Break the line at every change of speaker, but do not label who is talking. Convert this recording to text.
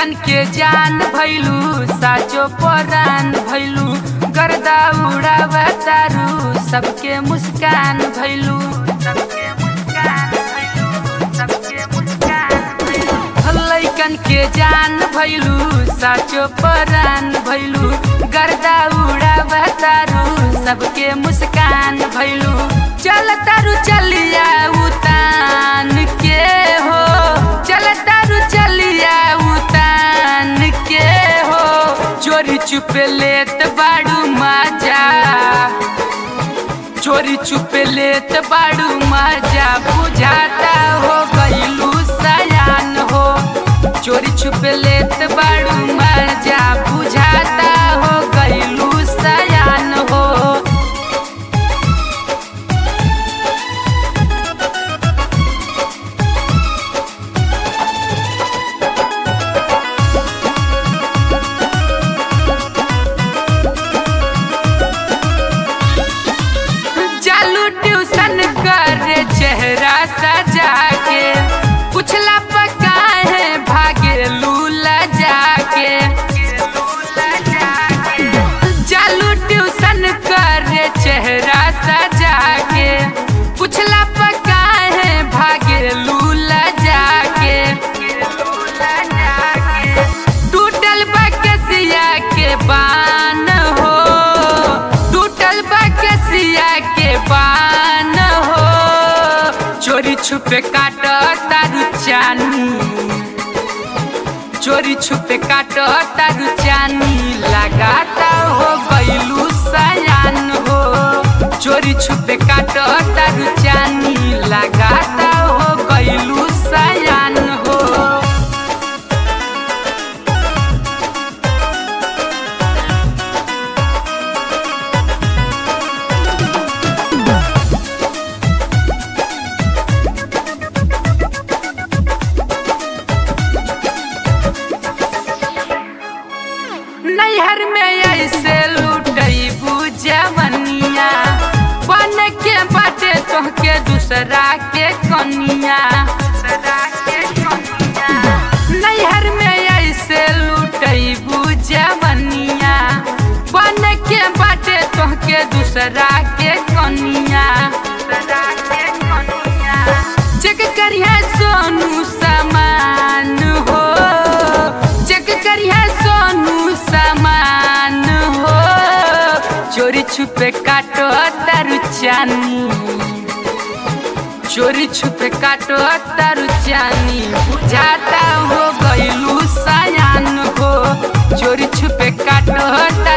लैकन के जान भैलू साचो परान भैलू गर्दा उड़ावतारू सबके मुस्कान भैलू सबके मुस्कान भैलू सबके मुस्कान भैलू लैकन के जान भैलू साचो परान भैलू गर्दा उड़ावतारू सबके मुस्कान भैलू चल तारू चलिया उतान के हो चल तारू चलिया उतान के हो चोरी चुपे लेत बाड़ू मजा चोरी चुपे लेत बाड़ू मजा बुझाता हो गईलू सयान हो चोरी छुपे लेत बाड़ू मजा बुझाता हो गईलू सयान हो चालू ट्यूशन करे चेहरा सजा के पुछला पका है भागे लूला जाके चालू ट्यूशन करे चेहरा सजा के पुछला पका है भागे लूला जाके टूटल बकसिया के बान हो टूटल बकसिया के बान हो चोरी छुपे काट तारू चानी चोरी छुपे काट तारू चानी लगाता हो गईलू सयान हो चोरी छुपे काट तारू चानी लगाता हो गईलू सयान हो नैहर में ऐसे लुटई बुझवनिया बन के बाटे तोहके दूसरा के कनिया नैहर में ऐसे लुटई बुझवनिया बन के बाटे तोहके दूसरा के कनिया चेक करिया सोनू समान हो चेक करिया सोनू समान हो चोरी छुपे काटो तारू चानी चोरी छुपे काटो तारू चानी बुझाता हो गईलू सयान हो चोरी छुपे काटो तारू